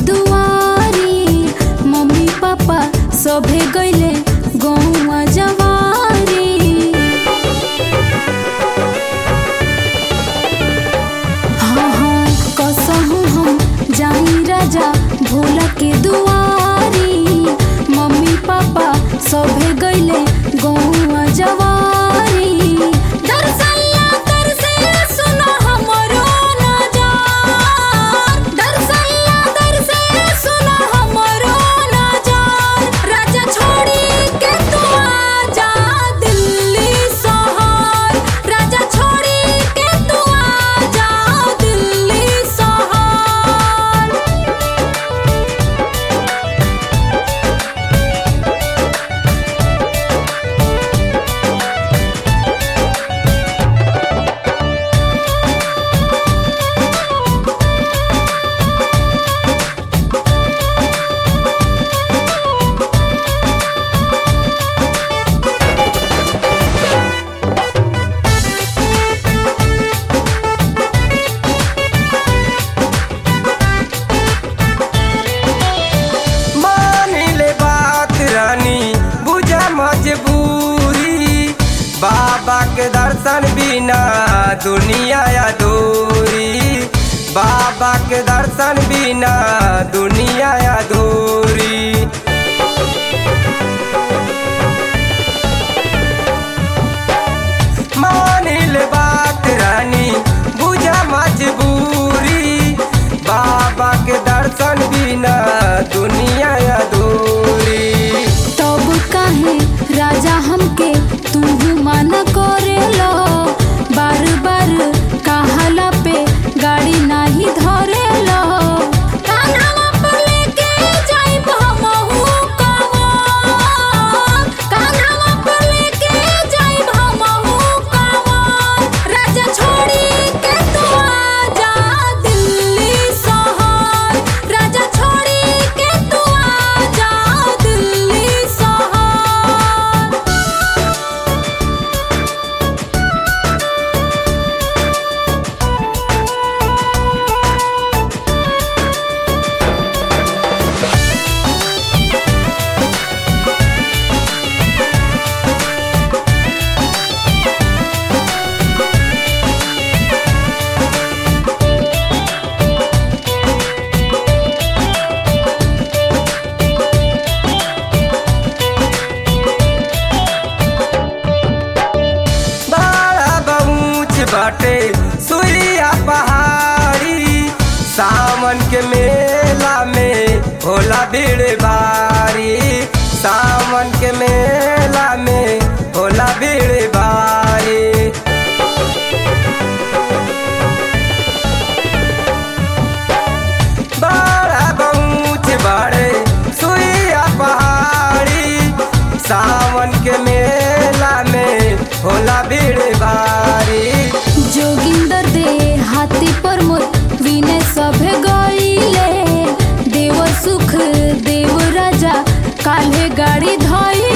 दुआरी mummy papa सभे गईले गौवा जवारी हाँ हाँ कसहु हम जाई राजा भोला के दुआरी मम्मी पापा सभे गईले गौवा जवारी दरसल्ला दरसे सुनो हमरो नजार दरसल्ला दरसे सुनो हमरो नजार राजा छोड़ी के तू आजा दिल्ली शहर राजा छोड़ी के तू आजा दिल्ली शहर मानिले बात रानी बुझा मजबूरी बाबा के दर्शन बिना दुनिया अधूरी बाबा के दर्शन बिना दुनिया अधूरी मानिल बात रानी बुझा मजबूरी बाबा के दर्शन बिना दुनिया अधूरी तब काहे राजा हमके तू माना करेलो बार बार कहाला पे गाड़ी नाही धरेलो कान्हावा पर लेके जाइब हमहू कवर कान्हावा पर लेके जाइब हमहू कवर राजा छोड़ी के तू आजा दिल्ली शहर राजा छोड़ी के तू आजा दिल्ली शहर बड़ा बऊच बाटे सुइया पहाड़ी सावन के मेला में होला भीड़ भारी सावन के मेला में होला भीड़ भारी बड़ा बऊच बाड़े सुइया पहाड़ी सावन के मेला में होला भीड़ भारी जोगिंदर दे हाथी पर मोर विनय सभे गईले देव सुख देव राजा काल्हे गाड़ी धइले